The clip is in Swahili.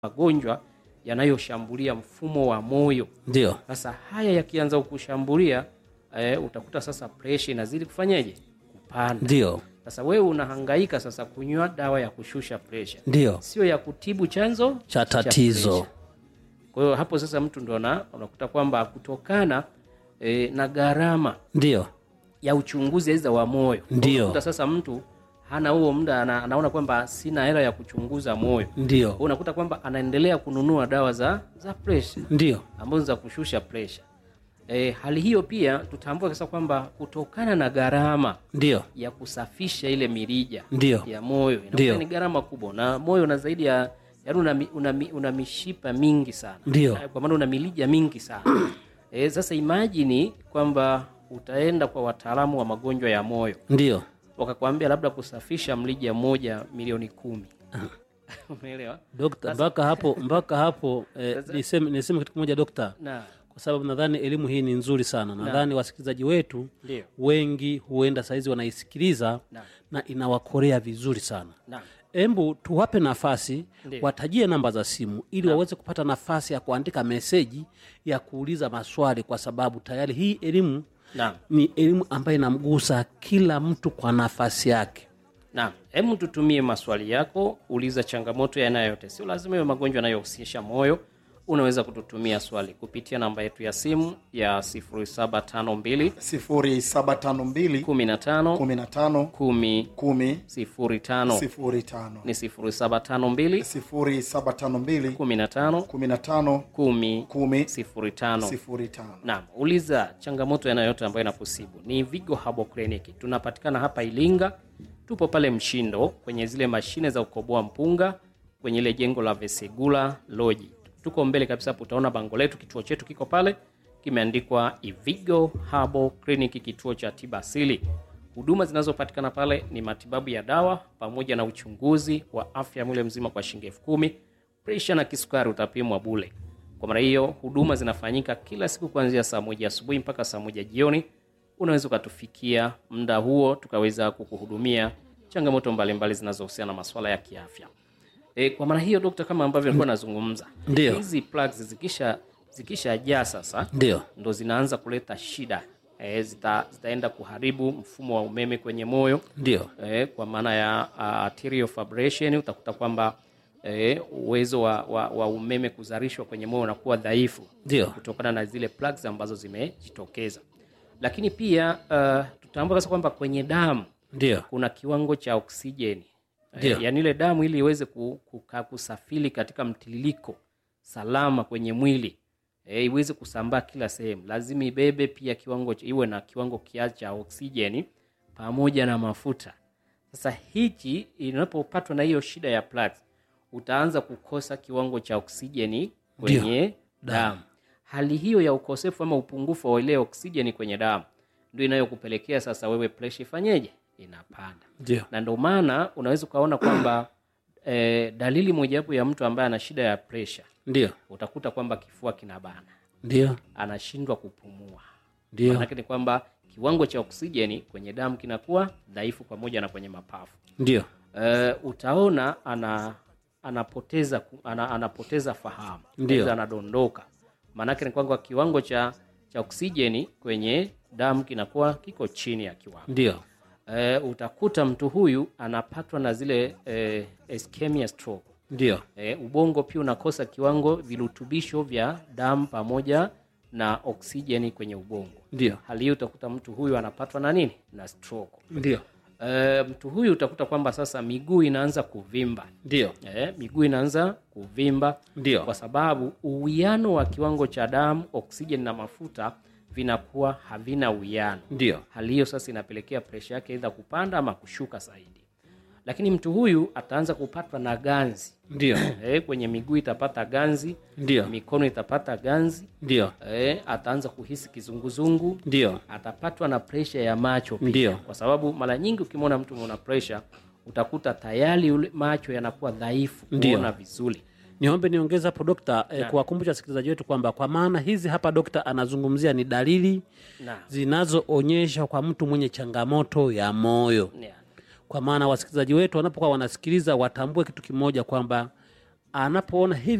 magonjwa yanayoshambulia mfumo wa moyo. ndio Sasa haya yakianza kukushambulia eh, utakuta sasa presha inazidi kufanyaje? Kupanda. ndio Sasa wewe unahangaika sasa kunywa dawa ya kushusha presha, ndio sio ya kutibu chanzo cha tatizo presha. Kwa hiyo hapo sasa mtu ndo ana- unakuta kwamba kutokana eh, na gharama ndio ya uchunguzi aidha wa moyo, Ndio. unakuta sasa mtu hana huo muda, ana, anaona kwamba sina hela ya kuchunguza moyo, Kwa ndio hiyo unakuta kwamba anaendelea kununua dawa za za presha ndio ambazo za kushusha presha. E, hali hiyo pia tutambue sasa kwamba kutokana na gharama ndio ya kusafisha ile mirija Ndio. ya moyo Ndio. inakuwa ni gharama kubwa, na moyo una zaidi ya yaani una, mi- una, mi- una mishipa mingi sana Ndio. Eh, kwa maana una milija mingi sana e, sasa imajini kwamba utaenda kwa wataalamu wa magonjwa ya moyo ndio wakakwambia labda kusafisha mlija mmoja milioni kumi umeelewa? dokta mpaka hapo mpaka hapo eh, niseme, niseme kitu kimoja dokta na kwa sababu nadhani elimu hii ni nzuri sana nadhani wasikilizaji wetu ndio wengi huenda sahizi wanaisikiliza Naam. na inawakorea vizuri sana na embu tuwape nafasi Ndiyo. watajie namba za simu ili waweze kupata nafasi ya kuandika meseji ya kuuliza maswali kwa sababu tayari hii elimu Naam. ni elimu ambayo inamgusa kila mtu kwa nafasi yake Naam, hebu tutumie maswali yako, uliza changamoto yanayote, sio lazima iwe magonjwa yanayohusisha moyo. Unaweza kututumia swali kupitia namba yetu ya simu ya 0752 0752 15 15 10 10 05 05 ni 0752 0752 15 15 10 10 05 05 Naam, uliza changamoto yanayote ambayo inakusibu. Ni Vigo Herbal Clinic. Tunapatikana hapa Ilinga. Tupo pale Mshindo kwenye zile mashine za kukoboa mpunga kwenye ile jengo la Vesegula Lodge. Tuko mbele kabisa hapo utaona bango letu, kituo chetu kiko pale kimeandikwa Ivigo Herbal Clinic, kituo cha tiba asili. Huduma zinazopatikana pale ni matibabu ya dawa pamoja na uchunguzi wa afya ya mwili mzima kwa shilingi elfu kumi. Presha na kisukari utapimwa bule. Kwa maana hiyo huduma zinafanyika kila siku kuanzia saa moja asubuhi mpaka saa moja jioni. Unaweza ukatufikia muda huo tukaweza kukuhudumia changamoto mbalimbali zinazohusiana na masuala ya kiafya. E, kwa maana hiyo dokta, kama ambavyo nilikuwa nazungumza, Ndio. hizi plugs zikisha zikishajaa sasa ndio ndo zinaanza kuleta shida e, zita, zitaenda kuharibu mfumo wa umeme kwenye moyo ndio eh, kwa maana ya uh, arterial fibrillation utakuta kwamba eh, uwezo wa, wa, wa umeme kuzalishwa kwenye moyo unakuwa dhaifu Ndio. kutokana na zile plugs ambazo zimejitokeza lakini pia uh, tutambua sasa kwamba kwenye damu ndio kuna kiwango cha oksijeni Ndio. eh, yaani ile damu ili iweze ku- kuka- kusafiri katika mtiririko salama kwenye mwili eh, iweze kusambaa kila sehemu lazima ibebe pia kiwango cha- iwe na kiwango kiasi cha oksijeni pamoja na mafuta sasa hichi inapopatwa na hiyo shida ya plugs utaanza kukosa kiwango cha oksijeni kwenye damu hali hiyo ya ukosefu ama upungufu wa ile oksijeni kwenye damu ndio inayokupelekea sasa wewe presha ifanyeje inapanda ndio na ndio maana unaweza ukaona kwamba eh, dalili mojawapo ya mtu ambaye ana shida ya presha ndio utakuta kwamba kifua kinabana ndio anashindwa kupumua ndio manake ni kwamba kiwango cha oksijeni kwenye damu kinakuwa dhaifu pamoja na kwenye mapafu ndio eh, utaona ana anapoteza ku- ana, anapoteza fahamu Ndio. Aidha anadondoka maanake ni kwamba kiwango cha cha oksijeni kwenye damu kinakuwa kiko chini ya kiwango ndio e, utakuta mtu huyu anapatwa na zile e, ischemia stroke. ndio E, ubongo pia unakosa kiwango virutubisho vya damu pamoja na oksijeni kwenye ubongo. ndio Hali hiyo utakuta mtu huyu anapatwa na nini? Na stroke. ndio E, mtu huyu utakuta kwamba sasa miguu inaanza kuvimba. ndio E, miguu inaanza kuvimba Ndio. kwa sababu uwiano wa kiwango cha damu, oksijeni na mafuta vinakuwa havina uwiano ndio hali hiyo sasa inapelekea presha yake aidha kupanda ama kushuka zaidi lakini mtu huyu ataanza kupatwa na ganzi ndio e, kwenye miguu itapata ganzi ndio mikono itapata ganzi ndio e, ataanza kuhisi kizunguzungu ndio atapatwa na presha ya macho pia Ndio. kwa sababu mara nyingi ukimwona mtu mwenye presha utakuta tayari ule macho yanakuwa dhaifu Ndio. kuona vizuri niombe niongeze hapo dokta eh, kuwakumbusha wasikilizaji wetu kwamba kwa maana hizi hapa dokta anazungumzia ni dalili na zinazoonyesha kwa mtu mwenye changamoto ya moyo yeah. kwa maana wasikilizaji wetu wanapokuwa wanasikiliza watambue kitu kimoja kwamba anapoona hivi